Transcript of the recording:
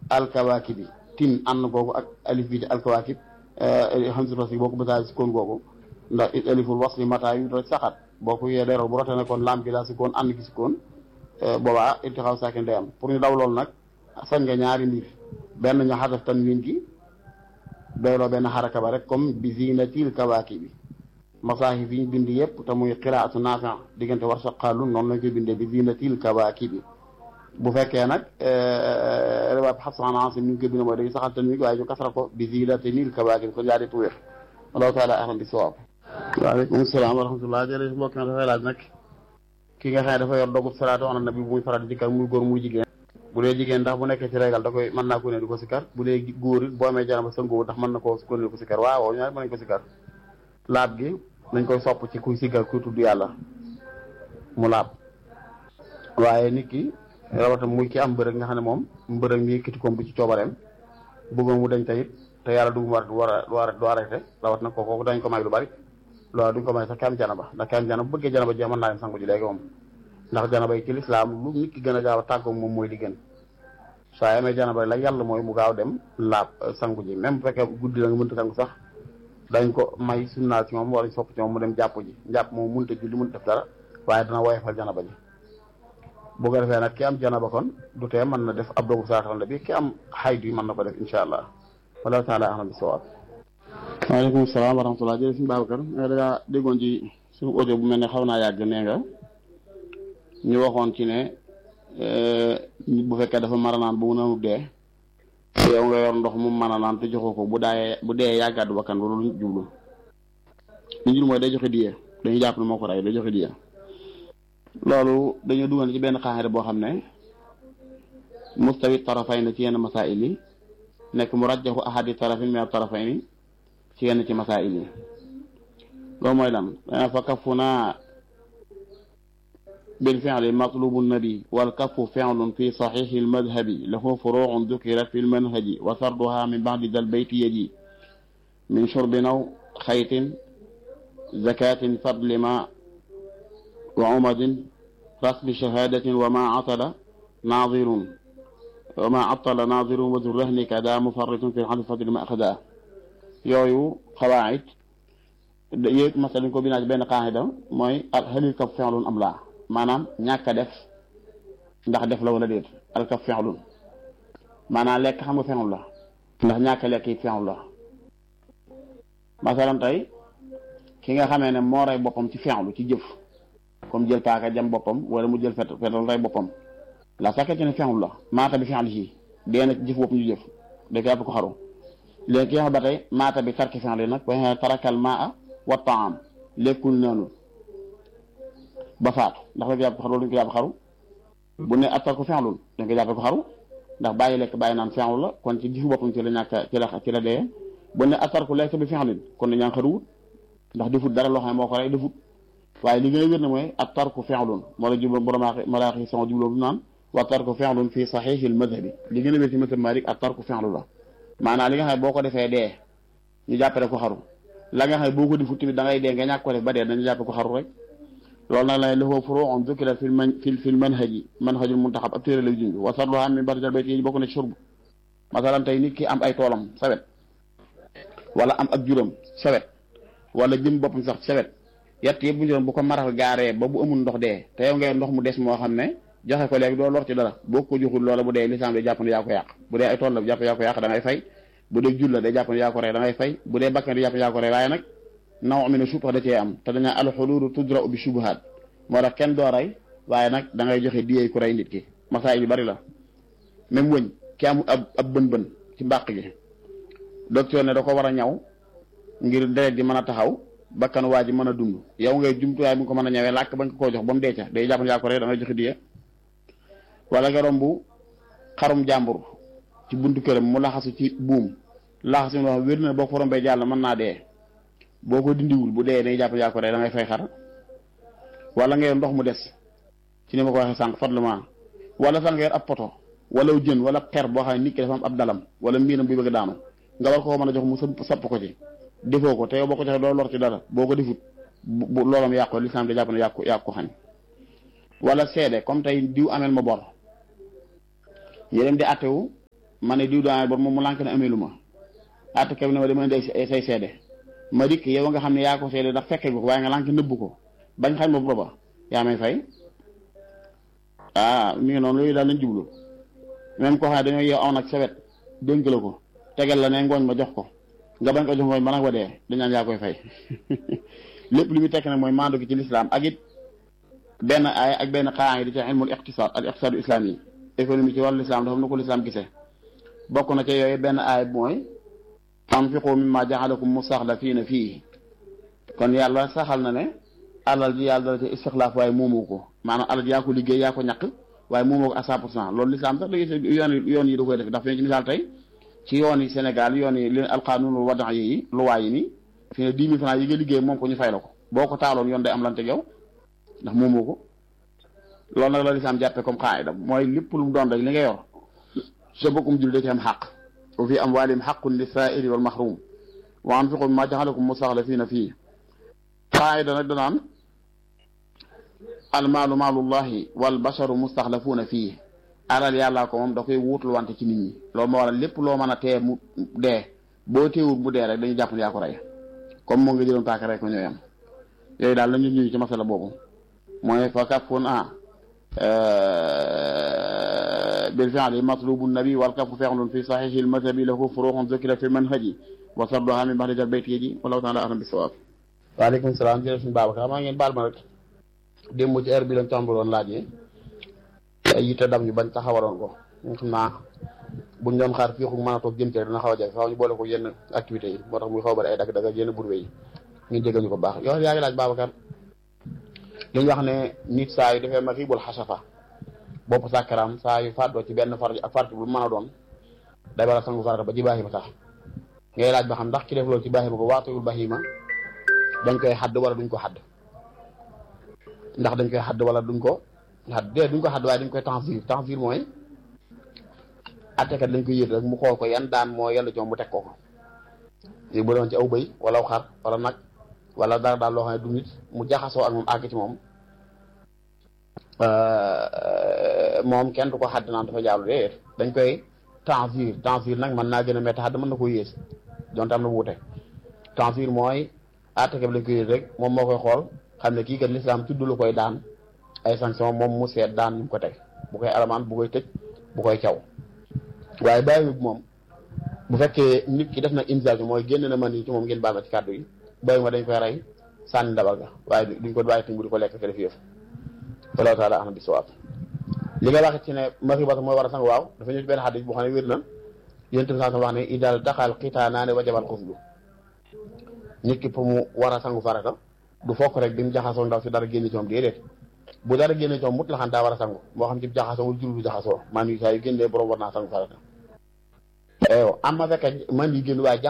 alkawaakib bi tin ànd googu ak alif bi ci alkawaakib hamzatul wasli boo ko bësaa si koon googu ndax aliful wasli mata yu rek saxat boo ko yee leeral bu rotee ne kon lam gi laa si koon ànd gi si koon boobaa irtixaaw saakin day am pour ñu daw loolu nag sañ nga ñaari mbir benn ñu xadaf tanwin gi doyloo benn xaraka ba rek comme bi zinatil kawaakib bi masaahif yi ñu bind yëpp te muy qiraatu naafi diggante war sa xaalun noonu lañ koy bindee bi zinatil kawaakib bi bu fekkee nag riwaab xasan asim ni ñu koy bind mooy dañuy saxal tanwin waaye ñu kasra ko bi zinatil kawaakib kon yaa di tuwér allahu taala ahlam bi sawaab waaleykum salaam wa rahmatullah jërëjëf mbokk mi dafay laaj nag ki nga xam ne dafa yor dogu salaatu ala nabi bu muy faral di dikkal muy góor muy jigéen bu dee jigéen ndax bu nekkee ci régal da koy mën naa ko ne di ko sikkar bu dee góor it boo amee janaba sëngoo ndax mën na koo ko ne ko sikkar waaw ñaar mën nañ ko sikkar laab gi nañ koy sopp ci kuy sikkar kuy tudd yàlla mu laab waaye nit ki rawatam muy ki am mbërëg nga xam ne moom mbërëg mi yëkkati koom bi ci coobareem bëggoon mu dañ tayit te yàlla du war war du arrêté rawat na ko kooku dañ ko may lu bari loolu duñ ko may sax ki am janaba ndax ki am janaba bu bëggee janaba jeex mën naa dem sangu ji léegi moom ndax janaba yi ci lislaam lu nit ki gën a gaaw a tàggoog moom mooy li gën saa amee janaba la yàlla mooy mu gaaw dem laab sangu ji même bu fekkee guddi la nga mënta sangu sax dañ ko may sunnaal ci moom wala sopp ci moom mu dem jàpp ji jàpp moom mënta julli mënta def dara waaye dana woyofal janaba ji bu ko defee nag ki am janaba kon du tee mën na def ab dogu saaxal bi ki am xaydu yi mën na ko def insha allah wallahu taala ahlam bi sawaab waaleykum salaam wa rahmatullah jërëjëf suñu Babacar nga dangaa déggoon ci suñu audio bu mel ne xaw naa yàgg nee nga ñu waxoon ci ne nit bu fekkee dafa mara naan bu mu nanu dee yow nga yor ndox mu mën a naan te joxoo ko bu daayee bu dee yàggaat bakkan loolu lu jublu lu jublu mooy day joxe diye dañuy jàpp ne moo ko rey day joxe diye loolu dañoo dugal ci benn xaaxare boo xam ne mustawi tarafay na ci yenn masail yi nekk mu rajjaxu ahadi tarafin min tarafay ni ci yenn ci masail yi loolu mooy lan fa kafu naa بالفعل مطلوب النبي والكف فعل في صحيح المذهب له فروع ذكرت في المنهج وسردها من بعد ذا البيت يجي من شرب أو خيط زكاة فضل ماء وعمد رسم شهادة وما عطل ناظر وما عطل ناظر وذو الرهن كذا مفرط في الحدث فضل ما أخذاه يويو قواعد يك مثلا كو بينا بين قاعدة موي هل الكف فعل أم لا maanaam ñàkk a def ndax def la wala déet alkaf fenlun maanaam lekk xam nga fenlu la ndax ñàkk lekk yi fenlu la masalan tey ki nga xamee ne moo rey boppam ci fenlu ci jëf comme jël paaka jam boppam wala mu jël fet fetal rey boppam la sakkee ci ne fenlu la maata bi fenlu ci dee na ci jëf bopp ñu jëf da koy àpp ko xaru léegi ki nga xam ba tey maata bi tarki fenlu nag wa tarakal maa wa taam lekkul noonu ba faatu ndax dafa jàpp xaru duñ ko jàpp xaru bu ne attar ko fenlul dañ ko jàppe ko xaru ndax bàyyi lekk bàyyi naan fenlu la kon ci gifu boppam ci la ñàkk ci la ci la dee bu ne attar ko lekk bi fenlin kon dañ ñaan xaruwut ndax defut dara loo xam ne moo ko rey defut waaye li gën a wér ne mooy attar ko fenlun moo la jublu borom maraaxi sama jubloo bi naan wa attar ko fenlun fii saxiixil madhabi li gën a wér ci madhab Maalik attar ko fenlu la maanaam li nga xam ne boo ko defee dee ñu jàppale ko xaru la nga xam ne boo ko defut tamit da ngay dee nga ñàkk ko def ba dee dañu jàppe ko xaru rek loolu nag lay lahu furu'un dhukira fil man fil fil manhaji manhajul muntaxab ab téere lay junj wa sarluha min barjal bayt yi bokk na ci shurb masalan tey nit ki am ay toolam sawet wala am ak juróom sawet wala jëm boppam sax sawet yett yëpp bu ñu doon bu ko maral gaaree ba bu amul ndox dee te yow ngay ndox mu des moo xam ne joxe ko léegi doo lor ci dara boo ko joxul loola bu dee lislaam day jàpp ne yaa ko yàq bu dee ay tool la jàpp yaa ko yàq da ngay fay bu dee jul la day jàpp ne yaa ko rey da ngay fay bu dee bakkan di jàpp ne yaa ko rey waaye nag naw mi ne subha da cee am te dañaa alxuluulu tudra bi subuhaat moo tax kenn doo rey waaye nag da ngay joxe diyee ku rey nit ki masaay yu bari la même wëñ ki amul ab ab bën-bën ci mbàq gi docteur ne da ko war a ñaw ngir deret di mën a taxaw bakkan waa ji mën a dund yow ngay jumtuwaay bi nga ko mën a ñawee làkk bañ ko koo jox ba mu deeca day jàpp ne yaa ko rey da ngay joxe diye wala nga romb xarum jàmbur ci buntu këram mu laxasu ci buum laxasu loo xam wér na boo ko rombee jàll mën naa dee boo ko dindiwul bu dee day jàpp ne yaa ko rey da ngay fay xar wala nga yor ndox mu des ci ni ma ko waxee sànq fadlement wala sax nga yor ab poto wala jën wala xer boo xam ne nit ki dafa am ab dalam wala mbiinam bi bëgg daanu nga war koo mën a jox mu sëpp sapp ko ci defoo ko te yow boo ko joxee doo lor ci dara boo ko defut bu loolam yàqu lislaam da jàpp ne yàqu yàqu ko xañ wala seede comme tey diw amel ma bor ñu dem di attewu ma ne diw daa bor moom mu lànk ne amee lu ma àtte kab ne ma dama indi say seede ma dikk yow nga xam ne yaa ko seede ndax fekke ko waaye nga lànk nëbbu ko bañ xañ ma booba yaa may fay ah mi ngi noonu loolu daal lañ jublu même koo xam ne dañoo yeew aw nag sawet dénk la ko tegal la ne ngooñ ma jox ko nga bañ ko jox ngooñ ba nag wa dee dañaan yaa koy fay lépp li muy tekk nag mooy maandu gi ci lislaam ak it benn aay ak benn xaraa yi di ci ilmul iqtisaad al iqtisaadu islaam yi économie ci wàllu lislaam dafa am na ko lislaam gisee bokk na ci yooyu benn aay mooy anfiqu mimma jaxalakum mustaxlafiina fii kon yàlla saxal na ne alal ji yàlla dala ci istixlaaf waaye moomoo ko maanaam alal ji yaa ko liggéey yaa ko ñàkk waaye moomoo ko à cent pour cent loolu lislaam sax léegi yoon yoon yi da koy def ndax fi ne ci misaal tey ci yoon yi Sénégal yoon yi leen alqaanunul wadax yi luwaa yi nii fi ne dix mille francs yi nga liggéey moom ko ñu fay la ko boo ko taaloon yoon day am lante yow ndax moomoo ko loolu nag la lislaam jàppe comme xaayida mooy lépp lu mu doon rek li nga yor sa bokkum jul da ci am xaq wa fi amwaalihim xaqun lisaaili wal mahrum wa anfiqu mimma jaxalakum mustaxlafiina fii xaayida nag danaan almaalu maalullahi wal basharu mustaxlafuuna fii alal yàllaa ko moom da koy wuutul wante ci nit ñi loolu moo waral lépp loo mën a tee mu dee boo teewul mu dee rek dañuy jàpp ne yaa ko rey comme moo nga jëloon paaka rek ko ñooy am yooyu daal la ñu ñëw ci masala boobu mooy fa kafun a bil fi'li matlubu nabi wal kafu fi'lun fi sahihi al madhabi lahu furu'un dhukira fi manhaji wa sarduha min ba'di bayt yi wallahu ta'ala a'lam bis-sawab waaleykum salaam jërëjëf suñu Babacar maa ngeen baal ma rek démb ci heure bi lañ tàmbaloon laaj yi ay yitte dam ñu bañ taxawaloon ko nga xam naa buñ doon xaar fii xug mën a toog jëm ci rek dina xaw a jafe faaw ñu boole ko yenn activités yi moo tax muy xaw bari ay dagg dagg yenn burwe yi ñu jégal ñu ko baax yow yaa ngi laaj Babacar li ñu wax ne nit saa yu defee ma xiibul xasafa bopp sàkkaram saa yu fàddoo ci benn farj ak farj bu mën a doon day war a sangu farata ba ci baaxima tax ngay laaj ba xam ndax ki def loolu ci baaxima ko waatuyul baaxima dañ koy xadd wala duñ ko xadd ndax dañ koy xadd wala duñ ko xadd dee duñ ko xadd waaye dañ koy tanzir tanzir mooy attekat dañ koy yët rek mu xool ko yan daan moo yàlla ci moom mu teg ko ko léegi bu doon ci aw bëy wala aw xar wala nag wala dara daal loo xam ne du nit mu jaxasoo ak moom àgg ci moom moom kenn du ko xadd naan dafa jaalu déet dañ koy tanzir tanzir nag mën naa gën a métti xadd mën na ko yées donte am na wuute tanzir mooy attekat lañ koy yët rek moom moo koy xool xam ne kii kat lislaam tudd lu koy daan ay sanction moom mu seet daan ñu ko teg bu koy alamaan bu koy tëj bu koy caw waaye bàyyi moom bu fekkee nit ki def na inzal mooy génn na man yi ci moom ngeen baal ma ci kàddu yi bàyyi ma dañ koy rey sànni ndabal ga waaye duñ ko bàyyi tamit di ko lekk ke def yëf wallahu taala ahna bi sawaab li nga wax ci ne maxibata mooy war a sang waaw dafa ñëw ci benn xadis boo xam ne wér na yéen tamit saa wax ne idal daxal xitaanaane wa jabal xuslu nit ki pour mu war a sangu farata du fokk rek bi mu jaxasoo ndaw si dara génn ci moom déedéet bu dara génn ci moom mut la xam daa war a sangu moo xam ci jaxasoo wala jur du jaxasoo man yi saa yu génnee borom war naa sangu farata eyo am ma fekk man yi génn waaye